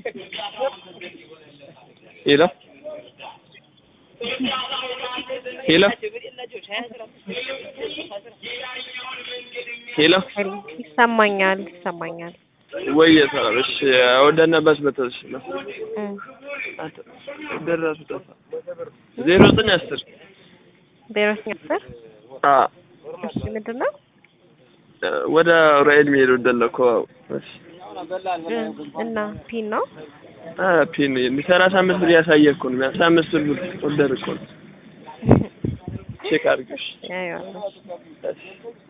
ሄሎ ሄሎ ሄሎ ይሰማኛል ይሰማኛል። ወይ ሰላም። እሺ ወደነበት በተሽ ነው እም፣ ደረሱ ጠፋ ዜሮ ዘጠኝ አስር ዜሮ ዘጠኝ አስር አ እሺ ምንድን ነው? ወደ ራይል ሚሄድ ወደለኮ እሺ እም፣ እና ፒን ነው አ ፒን ሰላሳ አምስት ብር ያሳየ እኮ ነው አስራ አምስት ብር ወደር እኮ ነው ቼክ አድርገሽ ያየዋለሁ። እሺ